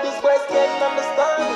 these boys can't understand.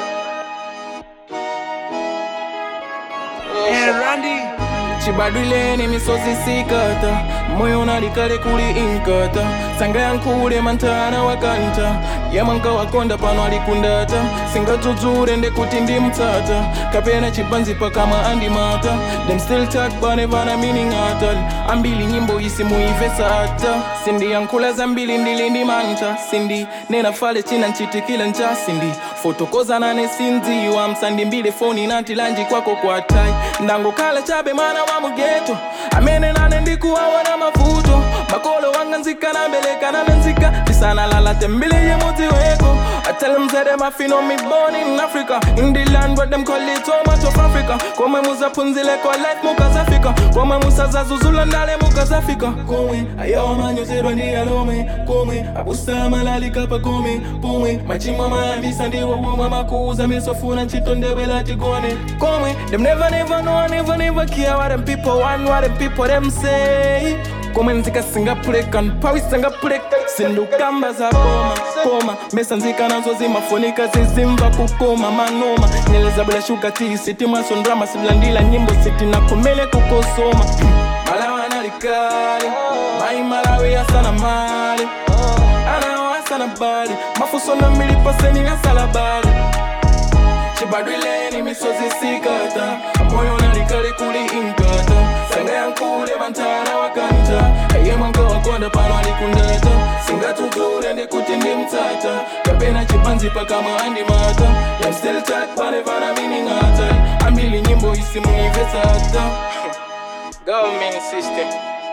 And Randy. chibadwileni misozi sikata moyo nalikale kuli inkata sanga yankule mantana wakanta yamanka wakonda pano alikundata singadzudzule ndekuti ndi mtsata kapena chibanzi pakamwa andimata them still talk but never na meaning at all ambili nyimbo isi muivesa ata sindiyankhula zambili ndili ndi manta sindi nena fale china nchitikile ncha sindi fotokozanane sindziwa msandimbile foni nati lanji kwako kwa tai ndangokhala chabe mwana wa mugeto amene nane ndikuwaona mavuto makolo wanga nzika nambeleka nanenzika tisanalala tembele yemudzi weko I tell them say them a fin me born in Africa In the land where them call it home of Africa Komwe muzaphunzile kwa life mukazafika Komwe musazazuzula ndale mukazafika Komwe ayawa manyozerwa ndi alome Komwe abusa malalika pa kome Pomwe machimwa mayambisa ndiwo womwe makuuza misofuna ntchito ndewela tigone Komwe them never never know never never care what them people want what them people them say komwe nzika singapuleka mphawi singapuleka sindukamba za koma koma mesa nzika nazo zimafunika zizimva kukoma manoma nyeleza bula shuka ti siti mwasondrama silandila nyimbo siti nakomele kukosoma malawa nalikali mai malawi asana mali anawo asana bali mafuso na milipaseni asala bali chibadwileni misozi sikata moyo nalikali kuli inkata sanga yankule mantana wakanta aye mwanga wakonda pano alikundata singatudure ndikuti ndi mtsata kapena chipanzi pakamwa andimata Them still talk panevana miningata ambili nyimbo isimuivesata government system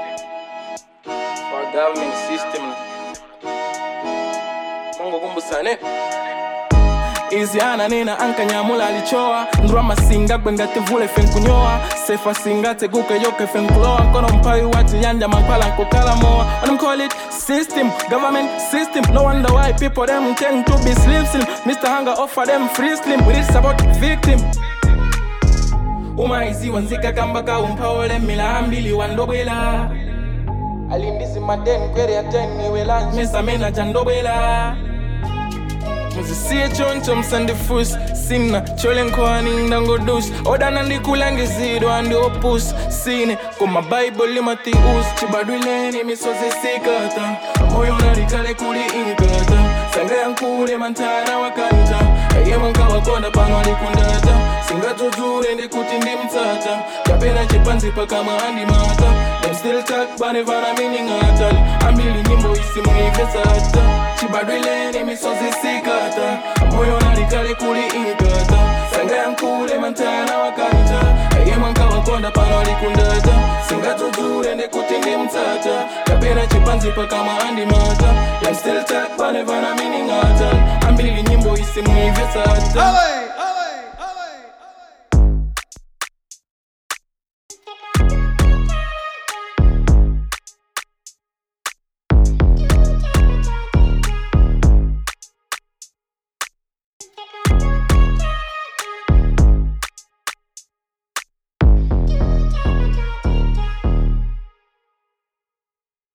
or government system mungu kumbusane izi ananena ankanyamula alichowa ndrwama singa gwengati vule fenkunyowa sefa singa teguke yoke fenkulowa nkono mpawi wati yanja mankwala nkukala mowa What them call it system government system no wonder why people them tend to be slim slim mr hunger offer them free slim we it's about victim umaiziwa nzika kamba kaumphaole mila ambili wandobwela alindizi maden kwere yateniwela mesamena chandobwela muzisiye choncho msandifus sina chole nkhwani ndangodus odana ndikulangizidwa ndi opus sine koma baibuli matius chibadwileni misozi sikata moyo nalikale kuli inkata sanga yankule mantana wakanta ayemanka wakonda pano alikundata singadzudzule ndikuti ndi mtsata kapena chipanzi pakamwa andimata them still talk banevana miningatali ambili nyimbo isimuivesata chibadwileni misozi sikata moyo nalikale kuli inkata sanga yankule mantana wakanta ayemanka wakonda pano alikundata singadzudzule ndikuti ndi mtsata kapena chipanzi pakamwa andimata them still talk banevana miningatali ambili nyimbo isimuivesata Ole!